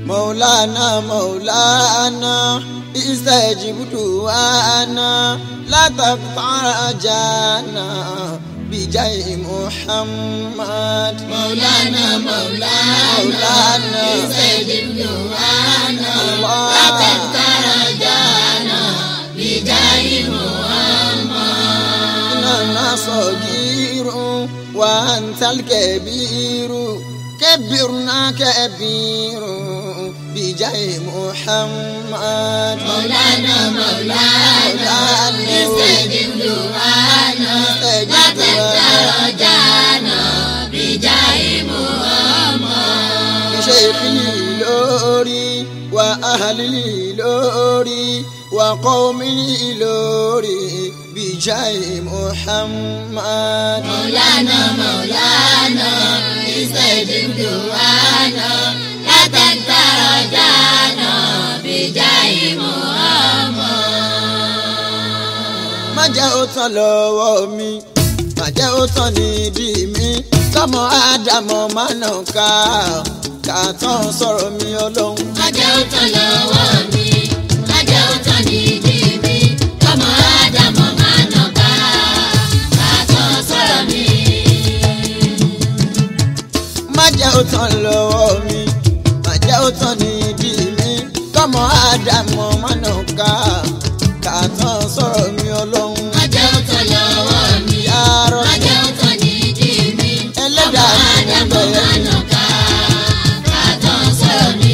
مولانا مولانا استجب دعانا لا تقطع رجانا بجاه محمد مولانا مولانا مولانا استجب دعانا الله. لا تقطع رجانا بجاه محمد إننا صغير وأنت الكبير كبرنا كبير بجاه محمد مولانا مولانا استجب دعانا لا تقطع رجانا بجاه محمد بشيخي لوري وأهلي لوري وقومي لوري بجاه محمد مولانا مولانا استجب دعانا لا تقطع رجانا بجاه محمد má jẹ́ ó tán lọ́wọ́ mi má jẹ́ ó tán nídìí mi kọ́mọ ádámọ̀ má nà ká ká tán sọ̀rọ̀ mi ọlọ́run. Ajẹ́ ó tán lọ́wọ́ mi, ajẹ́ ó tán nídìí mi, kọ́mọ Ádámọ̀ máa nà ká, kàtọ́ sọ̀rọ̀ mi. má jẹ́ ó tán lọ́wọ́ mi má jẹ́ ó tán nídìí mi kọ́mọ ádámọ̀ má nà ká ká tán sọ̀rọ̀ mi ọlọ́run. Ajẹ́ ó tán lọ́wọ́ mi, Ya Rabbi. ajẹ́ ó tán nídìí mi, kọ́mọ Ẹlẹ́dàá mi Ádámọ̀ bẹ̀rẹ̀. máa nà ká, kàtọ́ sọ̀rọ̀ mi.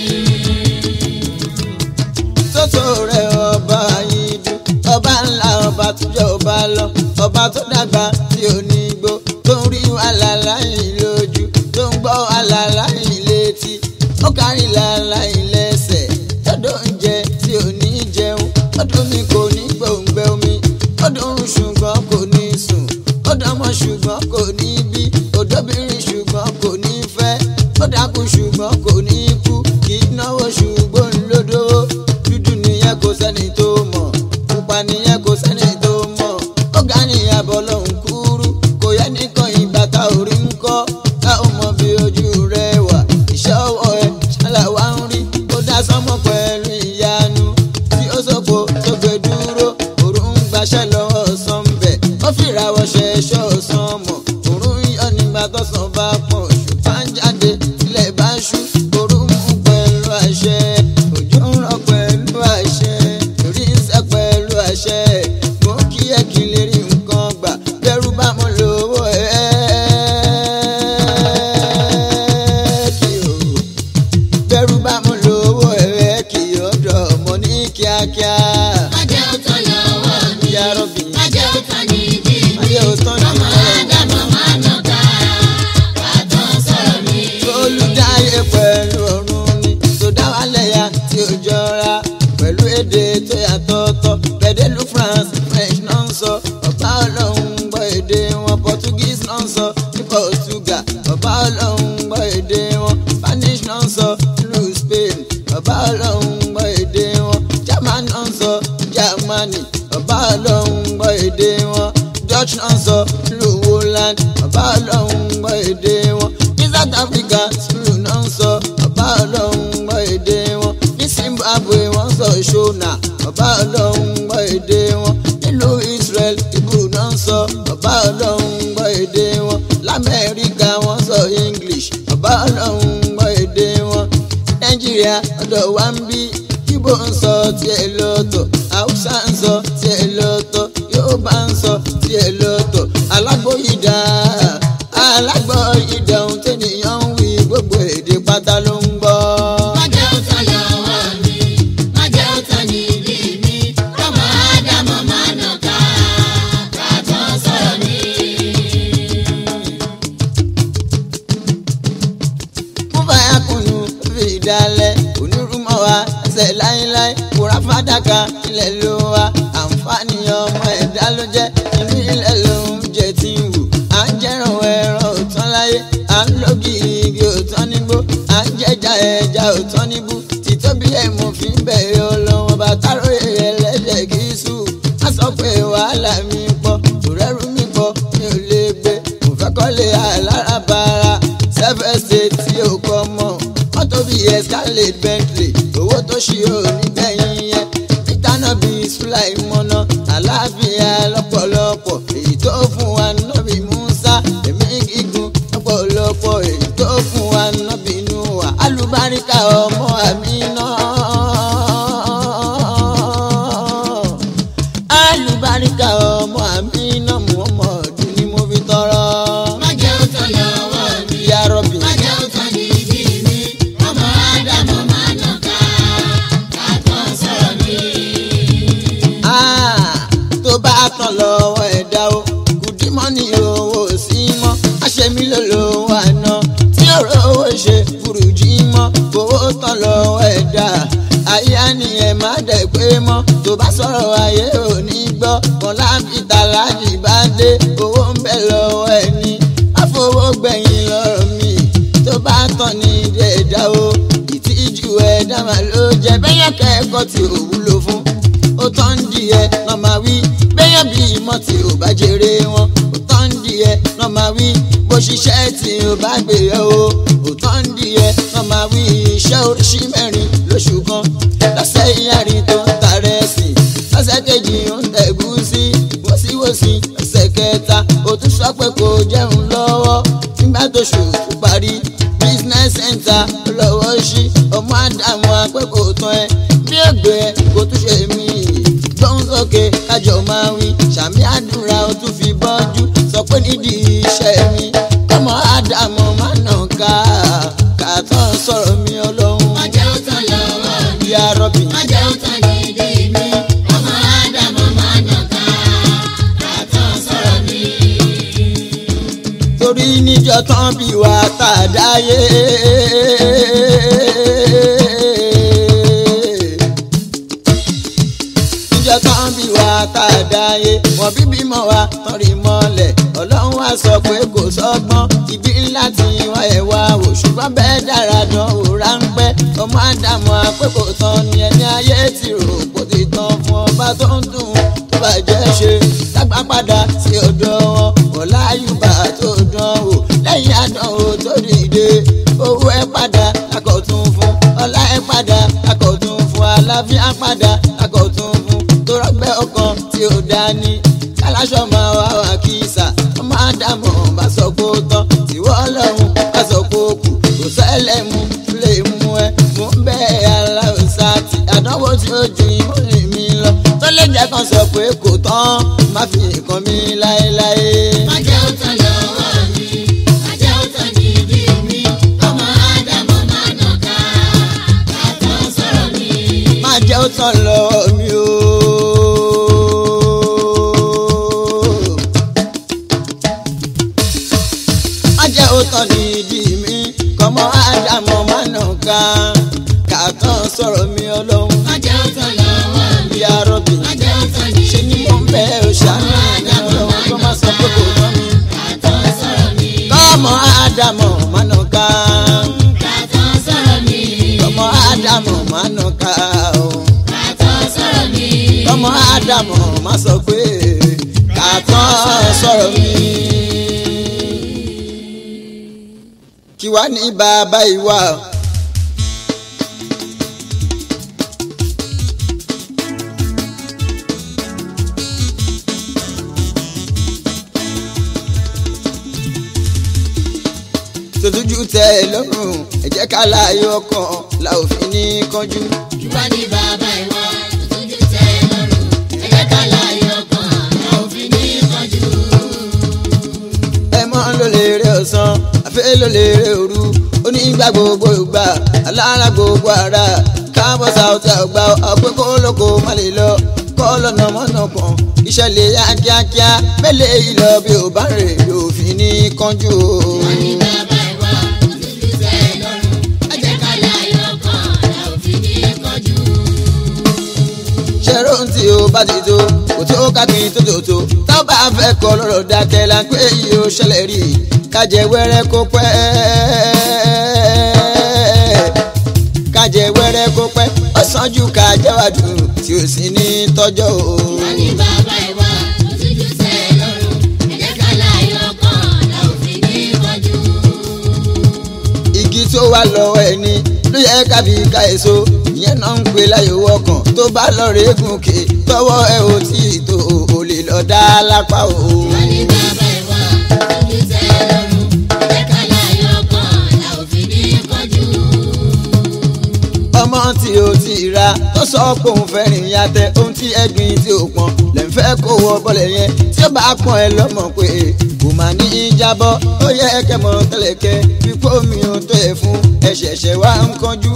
tótó rẹ̀ ọba yìí dùn ọba ńlá ọba tó jẹ́ ọba lọ ọba tó dàgbà tí ò ní gbó tó ń rí àlàlá yìí lójú tó ń gbọ́ àlàlá yìí létí ó kárí làlá yìí lẹ́sẹ̀ tọ́dọ̀ oúnjẹ tí ò ní jẹun ọdún mi kò ní gbòǹgbẹ omi ọdún ṣùgbọ́n kò ní sùn ọdọmọ ṣùgbọ́n kò ní bí òdòbìnrin ṣùgbọ́n kò ní fẹ́ ó dákú ṣùgbọ́n kò ní kú kì í náwó ṣùgbọ́n lódò dúdú nìyẹn kò sẹ́ni tó mọ̀ pupa nìyẹn kò sẹ́ni tó mọ̀ ó ga ní abọ́ lọ́hùn kúrú kò yẹ nìkan ìbàtà orí ń kọ́ ká ó mọ bí ojú rẹ wà iṣẹ́ ọwọ́ ẹ ṣàlàwá ń rí ó dá sánmọ́ pẹ̀lú ìyanu tí ó sọ́kò tó gbé dúró òrùn ń gbaṣẹ́ lọ́wọ́ sọ́ńbẹ̀ ó fìràwọ̀ ṣẹ̀ṣọ́ sánmọ̀ òrùn yọ nígbà tọ́sán bá pọ̀ ṣùgbọ́n ń jáde ilẹ̀ bá ṣú òrùn mú pẹ̀lú àṣẹ òjò ń rọ̀ pẹ̀lú àṣẹ orí ń sẹ́ pẹ̀lú àṣẹ mo kí ẹ kí n lè rí nǹkan gbà bẹ́rù bá mo lówó ẹ̀ kí o bẹ́rù bá mo lówó ẹ̀ kí ọ̀dọ̀ mo ní kíákíá. Ajẹ́ ó tán lọ́wọ́ mi, Ya Rabbi. ajẹ́ ó tán nídìí mi, Ajẹ́ ó tán nídìí kọ́mọ mi. Ádámọ̀ máa nà ká, kàtọ́ sọ̀rọ̀ mi. olùdáyé pẹ̀lú ọ̀run ni tó dá wa lẹ́yà tí ó jọra pẹ̀lú èdè tó yàtọ̀ọ̀tọ̀ pẹ̀dẹ́lú France French náà ń sọ ọba ọlọ́run gbọ́ èdè wọn Portuguese náà ń sọ ní Portugal ọba ọlọ́run gbọ́ èdè wọn Spanish náà ń sọ ìlú Spain ọba ọlọ́run gbọ́ èdè wọn German náà ń sọ Germany ọba ọlọ́run gbọ́ èdè wọn Dutch náà ń sọ ìlú Holland ọba ọlọ́run gbọ́ èdè wọn ní South Africa sùúrù náà ń sọ ọba ọlọ́run gbọ́ èdè wọn ní Zimbabwe wọ́n sọ ṣọ́nà ọba ọlọ́run gbọ́ èdè wọn nílùú Israel Hebrew náà ń sọ ọba ọlọ́run gbọ́ èdè wọn lamẹ́ríkà wọ́n sọ English ọba ọlọ́run gbọ́ èdè wọn Nàìjíríà ọ̀dọ̀ wa ń bí Ìgbò ń sọ tiẹ̀ lọ́tọ̀ Haúsá ń sọ tiẹ̀ lọ́tọ̀ Yorùbá ń sọ tiẹ̀ lọ́tọ̀ alágbóyìdá alágbóyìdá ohun tẹ́nìyàn ń wí gbogbo èdè pátá ló ń gbọ́. Májẹ́ ó tán lọ́wọ́ mi, májẹ́ ó tán nídìí mi, kọ́mọ Ádámọ̀ máa nà ká, kàtọ́ sọ̀rọ̀ mi. fún báyà kùnú fi dalẹ̀ onírúmọ̀ wa ẹsẹ̀ láíláí kóra fàdákà ilẹ̀ ló wa àǹfààní ọmọ ẹ̀dá ló jẹ́ inú ilẹ̀ ló ń jẹ tí ń wù à ń jẹ́ràn ẹran òtán láyé à ń lógi igi òtán nígbó à ń jẹja ẹja òtán níbú títóbi ẹ̀ mo fi ń bẹ̀rẹ̀ ọlọ́wọ́n bàtà ròyè ẹlẹ́dẹ̀ kì í sùn á sọ pé wàhálà mi pọ̀ òrẹ́rù mi pọ̀ mi ò lè gbé mo fẹ́ kọ́lé alárabàrà self estate tí ò kọ́ mọ̀ mọ́tò bíi escalade bentley owó tó ṣí ò ní gbẹ̀yìn yẹn ìtànà bíi sulai mọ́nà àlàáfíà lọ́pọ̀lọpọ̀ èyí tó fún wa nọ́bì musa èmi gígùn lọ́pọ̀lọpọ̀ èyí tó fún wa nọ́bì nuwa alùbáríkà ọmọ àmì náà alùbáríkà ọmọ àmì náà muhammadu ni mo fi tọrọ. má jẹ́ ó tán lọ́wọ́ mi. ya rọ́bì. má jẹ́ ó tán ní ìdí mi. ọmọ ádámọ̀ máa nà ká. kàtọ́ sọ̀rọ̀ mi. Ah, tó bá tán lọ́wọ́ ẹ̀dá o kùdímọ́ ní owó sí mọ́ àṣemí ló lówó àná tí ọ̀rọ̀ owó ṣe burújí mọ́ owó tán lọ́wọ́ ẹ̀dá ayé ni ẹ má dẹ̀ pé mọ́ tó bá sọ̀rọ̀ ayé ò ní gbọ́ kan láǹfìtà láàjì bá dé owó ń bẹ lọ́wọ́ ẹni àfọwọ́gbẹ̀yìn lọ́rọ̀ mi tó bá tán ní ẹ̀dá o ìtìjú ẹ̀dá mà ló jẹ́ bẹ́yẹn kẹ́kọ̀ọ́ tí ò wúlò fún ó tán ń di ẹ lọ́ máa wí bẹ́yàn bí ìmọ̀ tí ò bá jèrè wọn ó tán ń di ẹ lọ́ máa wí bó ṣiṣẹ́ tí ò bá gbé ẹ o ó tán ń di ẹ lọ́ máa wí iṣẹ́ oríṣi mẹ́rin lóṣù kan lọ́sẹ̀ ìyàrin tó ń tarẹ̀ sí lọ́sẹ̀ kejì ó ń tẹ̀gú sí wọ́síwọ́sí lọ́sẹ̀ kẹta ó tún sọ pé kò jẹun lọ́wọ́ nígbà tó ṣù tó parí business center lọ́wọ́ sí ọmọ àdàmú akẹ́kọ̀ọ́ tán ẹ bí ògbé ẹ kò tún ṣe mí gbóhùn sókè kájọ máa wí sàmì àdúrà ó tún fi bọ́jú sọ pé nídìí iṣẹ́ mi kọ́mọ àdàmú má nà ká kàtọ́ sọ̀rọ̀ mi ọlọ́run má jẹ́ ó tán lọ́wọ́ mi. ya rọ́bì. má jẹ́ ó tán ní ìdí mi. ọmọ ádámọ̀ máa nà ká. kàtọ́ sọ̀rọ̀ mi. torí níjọ tán bí wà tá a dáyé. níjọ tán bí wà tá a dáyé wọn bí bímọ wa tán rí mọ́lẹ̀ ọlọ́run wá sọ pé kò sọ́gbọ́n ibi ńlá tí wọ́n ẹ̀ wá wò ṣùgbọ́n bẹ́ẹ̀ dára dán wò ráńpẹ́ ọmọ àdàmú àpékò tán ni ẹni ayé ti rò kó ti tán fún ọba tó ń dùn tó bàjẹ́ ṣe dágbà padà sí ọ̀dọ̀ wọn ọ̀la àyùbá tó dán wò lẹ́yìn àdánwò tó dìde owó ẹ padà lákọ̀tún fún ọlá ẹ padà lákọ̀tún fún àlàáfíà padà lákọ̀tún fún tó rọ́gbẹ́ ọkàn tí ó dání kálásọ̀ máa wá wá kí sà ọmọ àdàmọ̀ bá sọ kó tán tìwọ́ ọlọ́run bá sọ kó kù kò sẹ́lẹ̀ mú lè mú ẹ mú bẹ́ẹ̀ aláwùsá tí àdánwò tí ó ju ìmúlẹ̀ mi lọ tó lè jẹ́ kan sọ pé kò tán má fi nǹkan mi láéláé. má jẹ́ ó tán lọ́wọ́ mi. má jẹ́ ó tán ní ìdí mi. ọmọ ádámọ̀ máa nà ká. kàtọ́ sọ̀rọ̀ mi. má jẹ́ ó tán lọ́wọ́ mi o. má jẹ́ ó tán ní ìdí mi kọ́mọ ádámọ̀ má nà ká kàtàn sọ̀rọ̀ mi ọlọ́run má jẹ́ ó tán lọ́wọ́ mi. ya rọ́bì má jẹ́ ó tán ní ṣe ni mo ń bẹ́ ò ṣàánú mi ọlọ́run kó má sọ pé kò tán mi. kàtọ́ sọ̀rọ̀ mi. kọ́mọ ádámọ̀ má nà ká kàtọ́ sọ̀rọ̀ mi. kọ́mọ ádámọ̀ má nà ká o. kàtọ́ sọ̀rọ̀ mi. ọmọ ádámọ̀ má sọ pé kàtàn sọ̀rọ̀ mi. kí wá ní bàbá ìwà. tòtújú tẹ ẹ lọ́rùn ẹ jẹ́ ká láàyò ọkàn la ò fi ní kánjú. ìwà ní bàbá ìwà tójú tẹ́ lọ́rùn. ẹ jẹ́ ká láyọ̀ ọkàn la ò fi ní kánjú. ẹ mọ́ ló lè rẹ ọ̀sán àfẹ́ ló lè rẹ òru onígbà gbogbo ìgbà alára gbogbo ara káàbọ̀ sáwọ́tà ọgbà ọ̀pẹ́ kó lóko má lè lọ kọ́ lọ́nà mọ́nà kan iṣẹ́ lè yá kíákíá mẹ́lẹ̀ ìlọ bí ò bá rè yóò fi ní kánjú o. ìwà ní bàbá ìwà tójú tẹ́ lọ́rùn. ẹ jẹ́ ká láyọ̀ ọkàn la ò fi ní kánjú. ṣẹ́rọ̀ tí o bá ti tó kò tó kákin tó tó tó tá a bá fẹ́ kọ́ lọ́rọ̀ dákẹ́ la pé yìí ó ṣẹlẹ̀ rí i kájẹ wẹ́rẹ́ kó pẹ́ kájẹ wẹ́rẹ́ kó pẹ́ ó sàn ju kájẹ́ wá dùn tí ó sì ní tọ́jọ́ o. ìwà ní bàbá ìwà tójú tẹ́ lọ́rùn. ẹ jẹ́ ká láyọ̀ ọkàn la ò fi ní kánjú. igi tó wà lọ́wọ́ ẹni ló yẹ kábí ká èso ìyẹn náà ń pè láyò ọkàn tó bá lọ rè gùnkè tọwọ́ ẹ ò tí ì tó o lè lọ dá lápá o. wọ́n ní bàbá ìwà ojú tẹ lọ́rùn ẹ̀jẹ̀ ká láyọ̀ kan la ò fi ní kọjú. ọmọ tí o ti ra tó sọ pé òun fẹ́ rìn yàtẹ ohun tí ẹ̀gbin tí ò pọn lè ń fẹ́ kó wọ bọ́lẹ̀ yẹn tí ó bá pọn ẹ lọ́mọ pé kò má ní í jábọ́ ó yẹ kẹmọ tẹlẹkẹ pípọ́ mi ò tó ẹ fún ẹ̀ṣẹ̀ṣẹ̀ wá ń kánjú.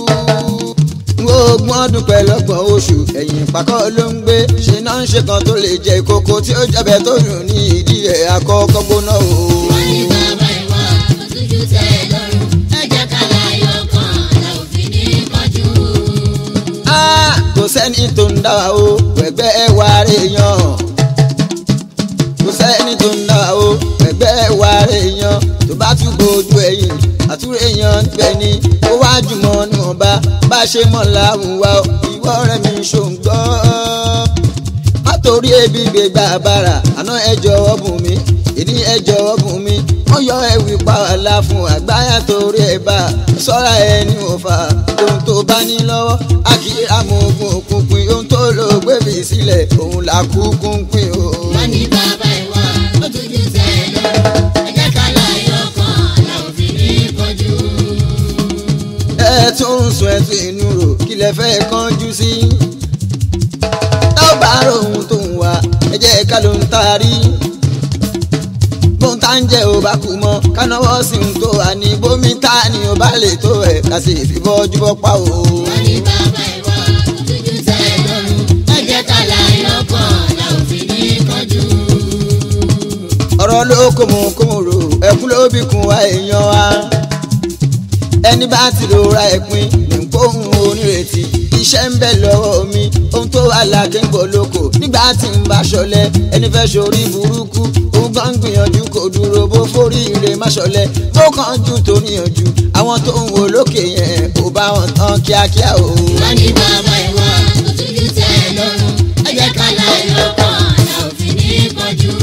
ogún ọdún pẹ̀lọ́gbọ̀n oṣù ẹ̀yìn pàkọ́ ló ń gbé ṣe náà ń ṣe kan tó lè jẹ ìkókó tí ó jẹ́bẹ̀ tó dùn ní ìdí ẹ̀ àkọ́kọ́ gbóná o. wọ́n ní bàbá ìwà ojú tẹ lọ́rùn ẹ̀jẹ̀ ká láyọ̀ kan la ò fi ní kọjú. Ah, kò sẹ́ni tó ń dá wa o ẹgbẹ́ wa rè yan kò sẹ́ni tó ń dá wa o ẹgbẹ́ wa rè yan tó bá tún gbójú ẹ̀yìn àtúrò èèyàn níbẹ̀ ni ó wá jùmọ̀ níwọ̀nba bá ṣe mọ̀ láwùn wa o, ìwọ rẹ̀ mi ṣòǹgbọ́ má torí ebi gbégbá bàrà àná ẹ jọ̀wọ́ bùn mí ìní ẹ jọ̀wọ́ bùn mí wọ́n yọ ẹ̀wì pàwọ́lá fún àgbáyà torí ẹ̀ bá sọ́ra ẹni ò fà ohun tó bá ní lọ́wọ́ akíra mọ ogun òkùnkùn ohun tó lò gbèbí sílẹ̀ òun là kúkú ń pín o. wọ́n ní bàbá ìwà ojú tẹ lọ́rùn ẹ̀jẹ̀ ká láyọ̀ kan la ò fi ní kọjú. ẹ tún ń sun ẹtù inú rò kí lẹ fẹ́ kánjú sí. tá ò bá rò ohun tó ń wá ẹ jẹ́ ká ló ń taari. bóun tá ń jẹ́ ò bá kú mọ́ ká náwó sí ohun tó wà ní bómi tá ni ò bá lè tó ẹ̀ ká sì fi bọ́jú bọ́ pa o. wọ́n ní bàbá ìwà ojú tẹ lọ́rùn ẹ̀jẹ̀ ká láyọ̀ kan la ò fi ní kọjú. ọ̀rọ̀ ló kó mu kó mu rò ẹkún ló bí kun wa èèyàn wa. ẹni bá ti lò ra ẹ̀pin ní kóhun onírètí iṣẹ́ ń bẹ lọ́wọ́ mi ohun tó wà láti ń bọ̀ lóko nígbà tí ń bá ṣọlẹ̀ ẹni fẹ́ ṣorí burúkú òun gan ń gbìyànjú kò dúró bó forí ire má ṣọlẹ̀ bó kàn jù tó níyànjú àwọn tó ń wò lókè yẹn kò bá wọn tán kíákíá o. wọ́n ní bàbá ìwà ojú tẹ lọ́rùn ẹ̀jẹ̀ ká láyọ̀ kan la ò fi ní kọjú.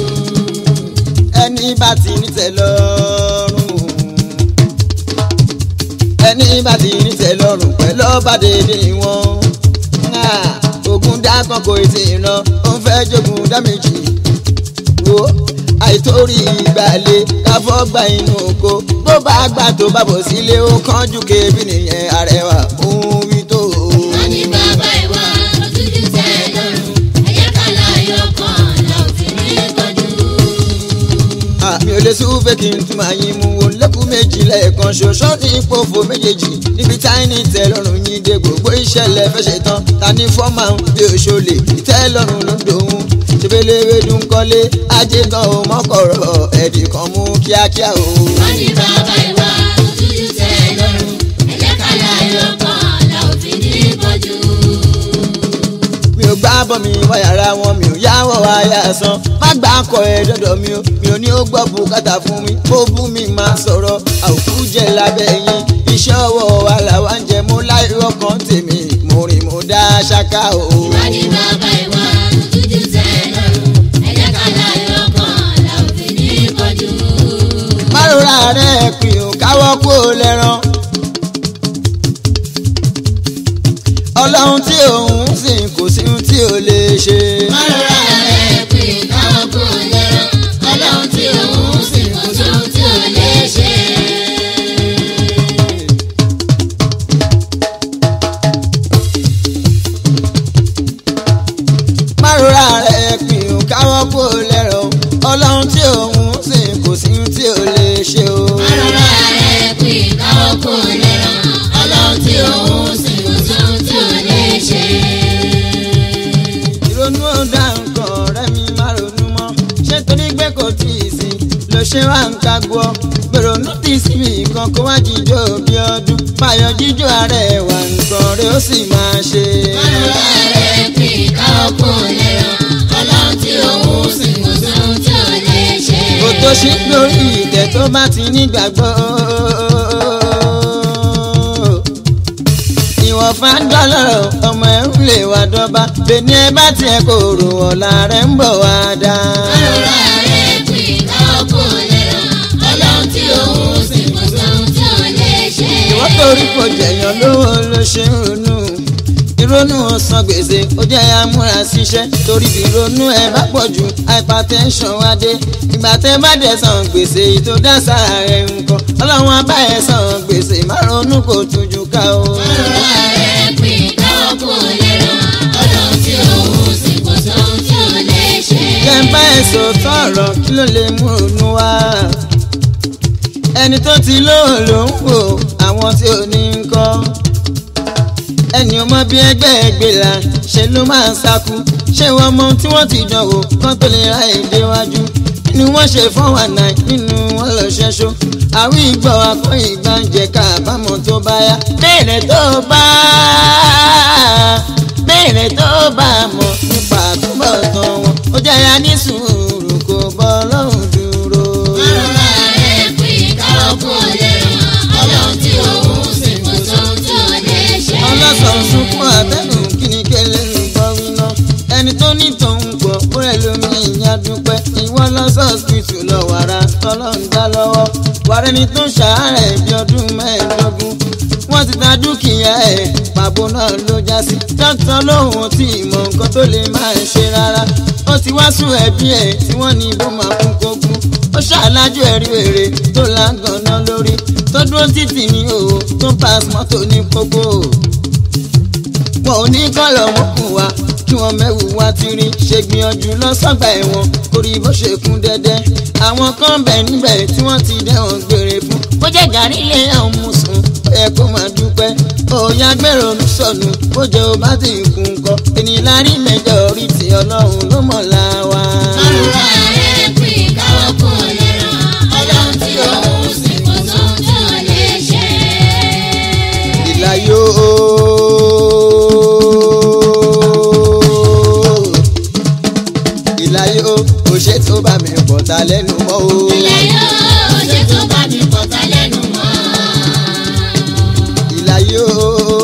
ẹni bá ti ní tẹ́ lọ́rùn ẹni bá ti ní tẹ́ lọ́rùn pẹ̀lú ọba dédé wọn ogun dákan kò tí ì ràn ó ń fẹ́ jogun dá méjì wo àìtórí ìgbàlè káfọ́ gba inú oko bó bá gbà tó bá bọ̀ sílé ó kánjú kébì nìyẹn arẹwà òun wí tó. wọ́n ní bàbá ìwà ojú tẹ lọ́rùn ẹ̀jẹ̀ ká láyọ̀ kan la ò fi ní kọjú. àmì ò lè súnfẹ́ kí n tún máa yín mú o lẹ́kùn méjì lẹ́ẹ̀kan ṣoṣo ní ìpòfò méjèèjì níbi táìní ìtẹ́lọ́rùn yín dé gbogbo ìṣẹ̀lẹ̀ fẹ́ ṣe tán ta ní fọ́ọ̀mà ń bí òṣòlè ìtẹ́lọ́rùn ló ń dòun ṣebéléwé dún kọ́lé ajé gan o mọ́kọ̀rọ̀ ẹ̀dì kan mú kíákíá o. wọ́n ní bàbá ìwà ojú tẹ lọ́rùn ẹ̀jẹ̀ ká láyọ̀ kan la ò fi ní kọjú. mi ò gbá bọ́ mi wá yàrá wọn mi ò yáwọ̀ wáyà san má gbà kọ ẹ dọ́dọ̀ mi o mi ò ní ó gbọ́ bùkátà fún mi ó bú mi máa sọ̀rọ̀ àwòkú jẹ lábẹ́ yín iṣẹ́ ọwọ́ wa làwa ń jẹ mú láìrọ̀ kan tèmi mo rìn mo dá ṣáká o. wọ́n ní bàbá ìwà ojú tẹ lọ́rùn ẹ̀jẹ̀ ká láyọ̀ kan la ò fi ní kọjú. márùnún ààrẹ pin ò káwọ́ kó o lẹ́rán. ọlọ́run tí òun sìn kò sí ohun tí ò lè ṣe. Ọlọ́run rẹ̀ pè káwọn kò lẹ́rọ, ọlọ́run tí òun sì kò sóhun tí ò lè ṣe. márùnún ààrẹ pin ò káwọ́ kó o lẹ́rán. ọlọ́run tí òun sìn kò sí ohun tí ò lè ṣe o. Ọlọ́run rẹ̀ pè káwọn kò lẹ́rọ, ọlọ́run tí òun sì kò sóhun tí ò lè ṣe. ìrònú ọ̀dà nǹkan ọ̀rẹ́ mi má ronú mọ́ ṣé torí pé kò tí ì sí ló ṣe wá ń ka gbọ́ gbèrònú tí síbi kan kó wá jíjó bí ọdún báyọ̀ jíjó ààrẹ wà nǹkan rẹ̀ ó sì máa ṣe. Ọlọ́run rẹ̀ pè káwọn kò lẹ́rọ, ọlọ́run tí òun sì kò sóhun tí ò lè ṣe. kò tó ṣí lórí ìtẹ́ tó bá ti nígbàgbọ́. ìwọ̀n fàdọ́lọ́rọ̀ ọmọ ẹ̀ ń lè wá dọ́ba bẹ́ẹ̀ni ẹ bá tiẹ̀ kò rò ọ̀la rẹ̀ ń bọ̀ wá dá. Ọlọ́run rẹ̀ pè káwọn kò lẹ́rọ, ọlọ́run tí òun sì kò sóhun tí ò lè torí kò jẹ̀yàn lówó ló ṣe ń ronú ìrònú ọ̀sán gbèsè ó jẹ́ amúra síṣẹ́ torí bí ìrònú ẹ bá pọ̀ jù hypertension wá dé ìgbà tẹ́ bá dẹ̀ san gbèsè yìí tó dá sára rẹ̀ nǹkan ọlọ́run abá ẹ̀ san gbèsè má ronú kò tójú ká o. ọ̀rọ̀ rẹ̀ pín káwọn kò lè ràn ọlọ́run tí òun sì kò sóhun tí ò lè ṣe. jẹ́ ń bá ẹ̀ sòótọ́ ọ̀rọ̀ kí ló lè mú ronú wá. ẹni tó ti lóò ló ń wò àwọn tí ò ní ń kọ́ ẹni ò mọ bí ẹgbẹ́ ẹgbẹ́ la ṣe ló máa ń sáku ṣé wọ́n mọ ohun tí wọ́n ti dán wò kán tó lè ra èdè wájú nínú wọn ṣe fún wa náà nínú wọn lọ ṣẹṣọ àwọn ìgbọ́ akọ́yìn gbàǹjẹ káàbámọ̀ tó bá yá béèrè tó bá béèrè tó bá mọ̀ nípa àtúbọ̀tán wọn ó jẹ́ ya ní sùúrù kò bọ́ lọ́hùn dúró. ọ̀rọ̀ rẹ̀ pín káwọn kò lè ràn ọlọ́run tí òun sì kò sóhun tí ò lè ṣe. ọlọ́sàn sunkún àtẹnu kíni kẹlẹ́ ń gbọ́ wíná ẹni tó ní tòun pọ̀ búrẹ́ lómi ìyá dúpẹ́ ìwọ lọ́sọ̀ọ́sìtì lọ wàrà tọ́lọ́run dá lọ́wọ́ wàrà ẹni tó ń ṣàárẹ̀ bí ọdún mẹ́ẹ̀ẹ́dógún wọ́n ti ta dúkìá ẹ̀ pàbó náà ló já sí dókítà lóhùn tí ìmọ̀ nǹkan tó lè máa ṣe rárá ó ti wá sùn ẹbí ẹ̀ tí wọ́n ní bó máa kún kógún ó ṣàlájú ẹ̀rí èrè tó lágànná lórí tó dúró títì ní òwò tó pass mọ́tò ní pópó wọn ò ní kọ́lọ̀ mọ́kùn wa kí wọ́n mẹ́wù wá ti rí ṣe gbìyànjú lọ́sọ̀gbà ẹ̀wọ̀n kórí bó ṣe kún dẹ́dẹ́ àwọn kan bẹ̀ níbẹ̀ tí wọ́n ti dẹ́wọ̀n gbére fún bó jẹ́ gàrí ilé àwọn mùsùn ó yẹ kó máa dúpẹ́ òòyà gbèrò mi sọnù bó jẹ́ o bá ti kún kọ́ ènìyàn lárí mẹ́jọ orí ti ọlọ́run ló mọ̀ la wa. ọ̀rọ̀ rẹ̀ pín káwọn kò lè ràn ọlọ́run tí òun sì kò sóhun tí ò lè ṣe. ìlàyé o. ìlàyé o kò ṣe tó bá mi pọ̀ ta lẹ́nu mọ́ o. ilẹ̀ yóò ṣe tó bá mi pọ̀ta lẹ́nu mọ́. ìlàyé o.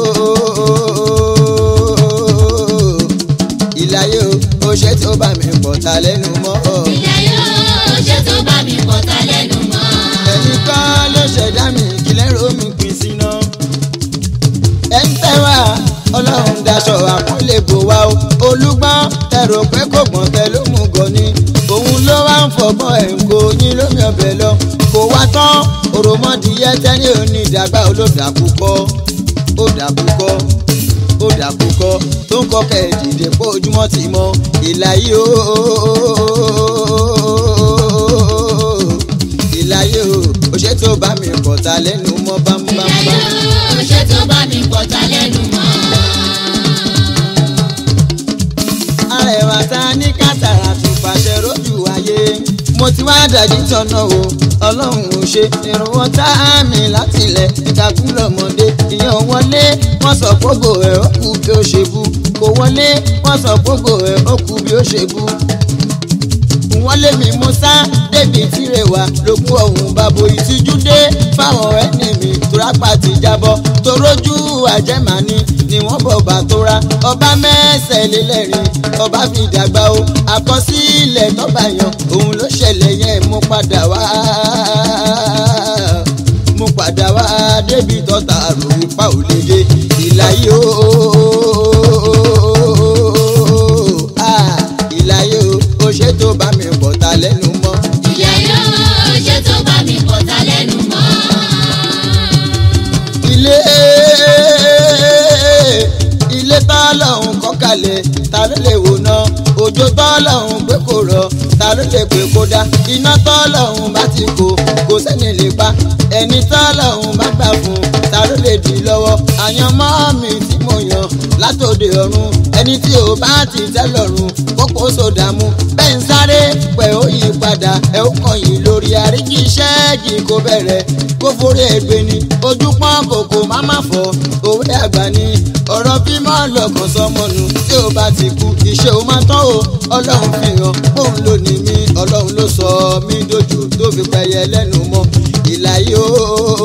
ìlàyé o kò ṣe tó bá mi pọ̀ ta lẹ́nu mọ́ o. ilẹ̀ yóò ṣe tó bá mi pọ̀ta lẹ́nu mọ́. ẹ̀yin kọ́ ló ṣẹ̀dá mi kílẹ̀ ro mi pín síná. ẹ ń tẹ́ wá ọlọ́run daṣọ àpọ́nlé bò wá o olúgbọ́n tẹ̀rọ pé kò gbọ́n tẹ ló mú gan ni òun ló wá ń fọgbọ́n ẹ̀ ń kó yín lómi ọbẹ̀ lọ kò wá tán òròmọdìyẹ tẹ́ni òní ìdàgbà olódàkú kọ́ ó dàkú kọ́ ó dàkú kọ́ tó ń kọ́kẹ́ dìde pé ojúmọ́ ti mọ́ ìlà yìí ó ìlàyé o ò ṣe tó bá mi pọ̀ ta lẹ́nu mọ́ ilẹ̀ bámbámbá. yóò ṣe tó bá mi pọ̀ta lẹ́nu mọ́. arẹwà ta ní kátàrà tó pàṣẹ rójú ayé mo ti wá dàdí tọ̀nà o ọlọ́run ò ṣe ìrànwọ́ tá a mi láti ilẹ̀ ìkàkùn lọ́mọdé ìyẹn wọlé wọ́n sọ gbogbo ẹ̀ ó kú bí ó ṣe bú kò wọlé wọ́n sọ gbogbo ẹ̀ ó kú bí ó ṣe bú wọ́n lé mi mo sá débi tíre wá lókun ọ̀hún bàbò ìtìjú dé fáwọn ẹni mi tórápá ti jábọ́ torójú àjẹmání ni wọ́n bọ̀ bá tóra ọba mẹ́sẹ̀ lélẹ́rìn ọba fi dàgbà o àkọsílẹ̀ tọ́ba yan òun ló ṣẹlẹ̀ yẹn mo padà wá mo padà wá débi tọ́ta rò ipa ò lè dé ìlàyé o ah, ìlàyé o ó ṣe tó bá mi pọ̀ ta lẹ́nu mọ́. ilẹ̀ yóò ṣe tó bá mi pọ̀ta lẹ́nu mọ́. ilé ilé tọ́lọ́hún kọ́kàlẹ̀ ta ló lè wò ná òjò tọ́lọ́hún pé kò rọ̀ ta ló lè pé kó dá iná tọ́lọ́hún bá ti kó kò sẹ́ni lè pa ẹni tọ́lọ́hún bá gbà fún ta ló lè dì lọ́wọ́ àyànmọ́ mi tí mo yàn látòde ọ̀run ẹni tí ò bá ti tẹ́ lọ́rùn kókó sódàmú bẹ́ẹ̀ ń sáré pẹ̀ ó yí padà ẹ̀ ó kàn yín lórí àríkì iṣẹ́ kì í kó bẹ̀rẹ̀ kó forí ẹgbẹ́ ni ojú pọ́n kòkó má má fọ́ òwe àgbà ni ọ̀rọ̀ bímọ lọ́kàn sọmọnù tí ó bá ti kú iṣẹ́ ó máa tán o ọlọ́run fi hàn òun ló ní mí ọlọ́run ló sọ mí dojú tó fi pẹyẹ lẹ́nu mọ́ ìlàyé o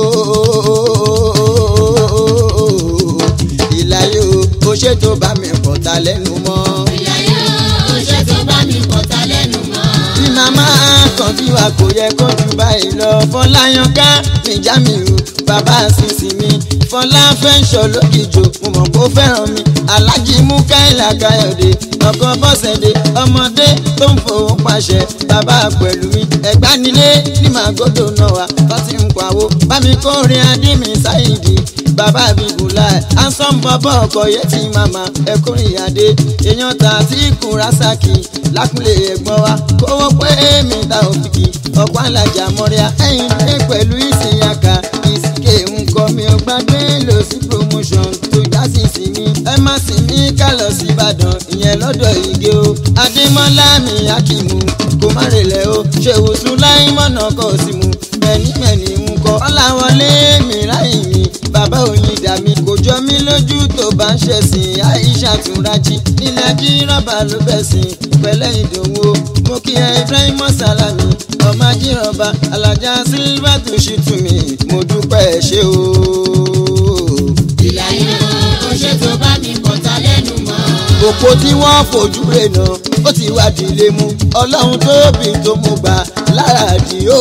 ìlàyé o ó ṣètò bá mi pọ̀ ta lẹ́nu mọ́ ilẹ̀ yóò ṣe tó bá mi pọ̀ta lẹ́nu mọ́. bí màmá kan bí wa kò yẹ kó jù báyìí lọ fọláyàn ká níjà mi o bàbá sísì mi fọlá fẹ́ ń sọ lókìjọ mo mọ̀ kó fẹ́ràn mi alájí mú káìlà káyọ̀dé ọkọ bọ́sẹ̀dé ọmọdé tó ń fowó pàṣẹ bàbá pẹ̀lú mi ẹ̀gbá nílé ní màgòdò náà wá tó ti ń pawó bámi kórin adé mi sáyìdì bàbá mi bùlá ẹ̀ ansan bọ́bọ́ ọkọ̀ yẹn ti màmá ẹ̀kúrin adé èèyàn ta tí kùn rásàkì lákùlé ẹ̀gbọ́n wa kówó pé mi ta òkìkí ọ̀pọ̀ alájà mọ́ríà ẹ̀yìn dé pẹ̀lú ìsìnyàkà ìsìnkè ńkọ mi ò gbàgbé lọ sí promotion tó já sí sinmi ẹ má sì mí ká lọ sí ìbàdàn ìyẹn lọ́dọ̀ ìgé o adémọ́lá mi akímù kò má relẹ̀ o ṣèwò sùn láì mọ̀nà kọ́ sí mu mẹ́ni mẹ́ni ń kọ́ ọ̀làwọlé mi láì mi bàbá òyìn dà mí kò jọ mí lójú tó bá ń ṣẹ̀sìn àìṣà tún rájí nílẹ̀ kí rọ́bà ló bẹ̀ sìn pẹ̀lẹ́ ìdòwò mo kí ẹ ibrahim salami ọmọ ajírọ̀bà alájà sílvà tó ṣì tù mí mo dúpẹ́ ẹ ṣé o. ìyá yóò ó ṣe tó bá mi kọ̀tà lẹ́nu mọ́. òpó tí wọ́n fojú rẹ̀ náà ó ti wá dìlé mu ọlọ́run tóbi tó mú gbà lára àdìo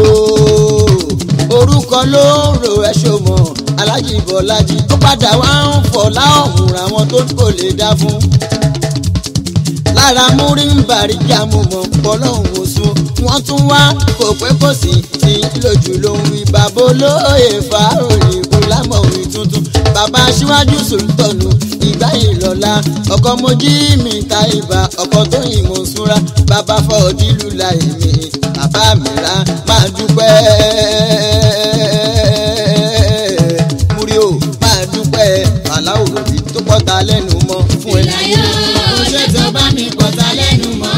orúkọ ló ń ro ẹṣọ mọ alájì bọlájì ó padà wá ń fọ láọ̀hún àwọn tó kò lè dá fún lára múrí ń bàrí jámù mọ bọlọ́hún òsùn wọ́n tún wá kò pé kò sí tí lójú ló ń wí bàbá olóye fàáròyìn kò lámọ̀ òwe tuntun bàbá aṣíwájú sòlítọ̀nù ìgbà ìlọ́lá ọkọ mojí mi ta ibà ọkọ tó yìn mọ̀ súnra bàbá fọ́ọ̀dìlú la èmi bàbá mi ra máa dúpẹ́ múrí o máa dúpẹ́ aláwọ̀ òbí tó pọ̀ta lẹ́nu mọ́ fún ìyá ẹni yóò ó ṣe tó bá mi kọ̀tà lẹ́nu mọ́.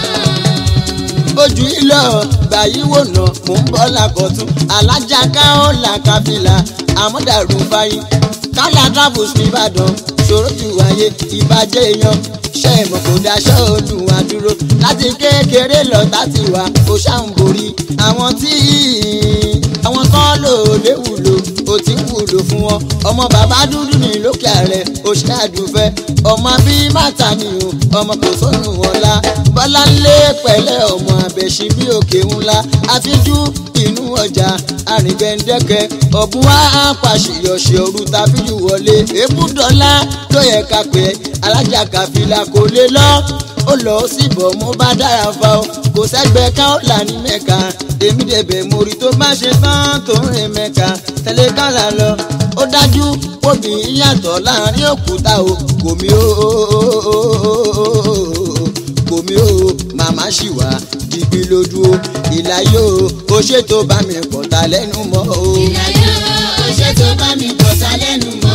ojú ilé gbà yí wò ná mò ń bọ́ làkọ̀tún alájà káó làkàfìlà àmọ́dàrú báyìí kálá travels nìbàdàn ṣòro ju ayé ìbàjẹ́ èèyàn ṣe ìmọ̀ kò daṣọ́ olùwà dúró láti kékeré lọ láti wà kó ṣàǹborí àwọn tí àwọn kan lò léwùlò ó ti ń wúlò fún wọn ọmọ bàbá dúdú ní lókè ààrẹ ó ṣe àdùfẹ́ ọmọ bí màtá ni o ọmọ kò sónù ọ̀la bọ́lá ńlé pẹ̀lẹ́ ọmọ àbẹ̀ṣí bí òkè ńlá àfijú inú ọjà àrìngbẹ̀ndẹ́kẹ́ ọ̀bùn wa pàṣẹyọ̀ṣẹ̀ òru tàbíjù wọlé èbúdọ́lá ló yẹ ká pé alájà kàfìlà kò lè lọ ó lọ síbọ̀ mo bá dára fa o kò sẹ́gbẹ́ ká ó là ní mẹ́ka èmi dẹ̀bẹ̀ mo rí tó bá ṣe tán tó ń rìn mẹ́ka tẹ̀lé kálá lọ ó dájú obì yàtọ̀ láàrin òkúta o kò mí o kò mí o màmá ṣì wá dìgbì lójú o ìlà yóò ó ṣètò bá mi pọ̀ta lẹ́nu mọ́ o. ìyá yóò ó ṣe tó bá mi kọ̀tà lẹ́nu mọ́.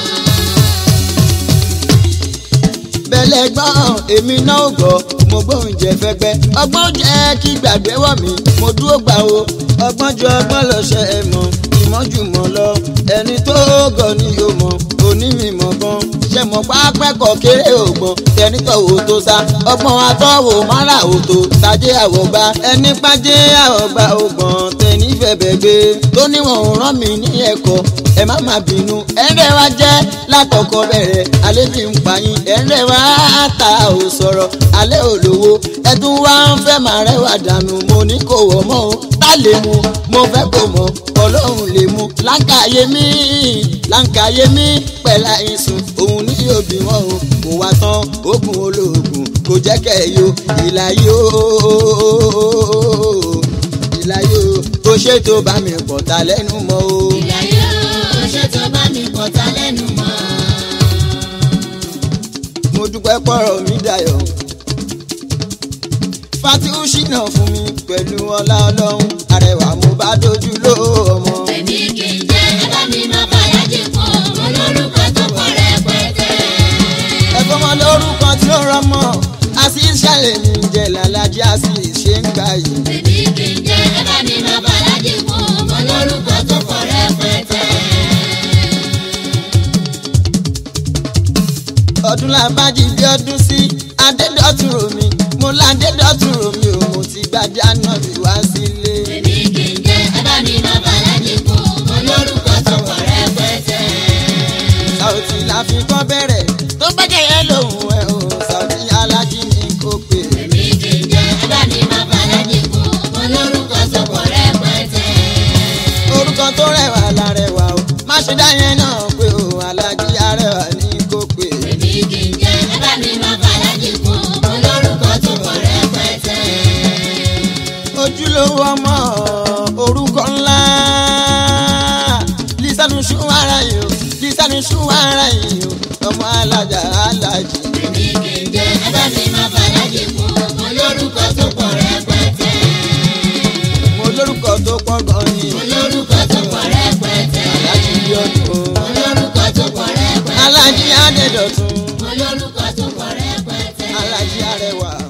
bẹ́lẹ̀ gbọ́n èmi náà ò gbọ́ mo gbóhùn jẹ fẹ́gbẹ́ ọgbọ́n jẹ́ kí gbàgbé wọ̀ mí mo dúró gbà o ọgbọ́n ju ọgbọ́n lọ ṣe é mọ̀ ìmọ̀jùmọ̀ lọ ẹni tó gọ̀ ni yóò mọ̀ onímọ̀ gan ṣe mọ̀ pápẹ́kọ̀ kéré ògbọ́n tẹni tọ̀wọ̀ tó sá ọgbọ́n atọ́wò mara òtò tajé àwọ̀gbá ẹni pàjé àwọ̀gbá ògbọ́n tẹni fẹ̀bẹ̀ gbé tó níwọ̀n ò rán mi ní ẹ̀kọ́ ẹ má má bínú ẹ̀rẹ́ wa jẹ́ látọkọ bẹ̀rẹ̀ alẹ́ bí ń pààyàn ẹ̀rẹ́ wa ta ò sọ̀rọ̀ alẹ́ ò lówó ẹ̀dùn wa ń fẹ́ máa rẹwà dànù mo ní kò wọ̀ mọ́ o tá lè mu mo fẹ́ kò mọ̀ ọlọ́run lè mu láǹkàyé mi láǹkàyé mi pẹ̀lá ìsùn òun ní òbí wọn o kò wá tán oògùn olóògùn kò jẹ́ kẹ́ ẹ̀ yo ìlà yóò ìlà yóò ó ṣètò bá mi pọ̀ ta lẹ́nu mọ́ o. ìyá yóò ó ṣe tó bá mi kọ̀tà lẹ́nu mọ́. mo dúpẹ́ pọ̀rọ̀ mi dayọ̀. fatihu ṣìnà fún mi pẹ̀lú ọlá ọlọ́run arẹwà mo bá dojú ló ọmọ. èmi kì í jẹ́ ẹ bá mi máa bàyá jì fún ọmọ lórúkọ tó pọ̀ rẹpẹtẹ. ẹ̀fọ́ mọ lórúkọ tí ó rọmọ asis ṣàlẹ̀ mi jẹ́ lálàjì asis ṣe ń gbà yìí. èmi kì í jẹ́ ẹ bá mi máa bàyá jì fún ọmọ lórúkọ tó pọ̀ rẹpẹtẹ. ọdún làbájì bí ọdún sí adédọ́tún romi mo ládédọ́tún romi ò mo ti gbàdé ànábì wá sílé. èmi kì í jẹ́ ẹ bá mi máa bàyá jì fún ọmọ lórúkọ tó pọ̀ rẹpẹtẹ. Sàùtì la fi kọ́ bẹ̀rẹ̀ tó gbẹ́jẹ̀ yẹn lòun ẹ̀ o Sàùtì alájí ni kò pè. èmi kì í jẹ́ ẹ bá mi máa bàyá jì fún ọmọ lórúkọ tó pọ̀ rẹpẹtẹ. orúkọ tó rẹwà la rẹwà o má ṣe dá yẹn náà olówó ọmọ orúkọ ńlá lisanu ṣuwara yìí o lisanu ṣuwara yìí o ọmọ alájà alájì. èmi kì í jẹ́ ẹ bá mi máa fàdájì kún mo lórúkọ tó pọ̀ rẹpẹtẹ. mo lórúkọ tó pọ̀ gan ni mo lórúkọ tó pọ̀ rẹpẹtẹ. alájì bí ọdún mo lórúkọ tó pọ̀ rẹpẹtẹ. alájì adédọ̀tún mo lórúkọ tó pọ̀ rẹpẹtẹ. alájì arẹwà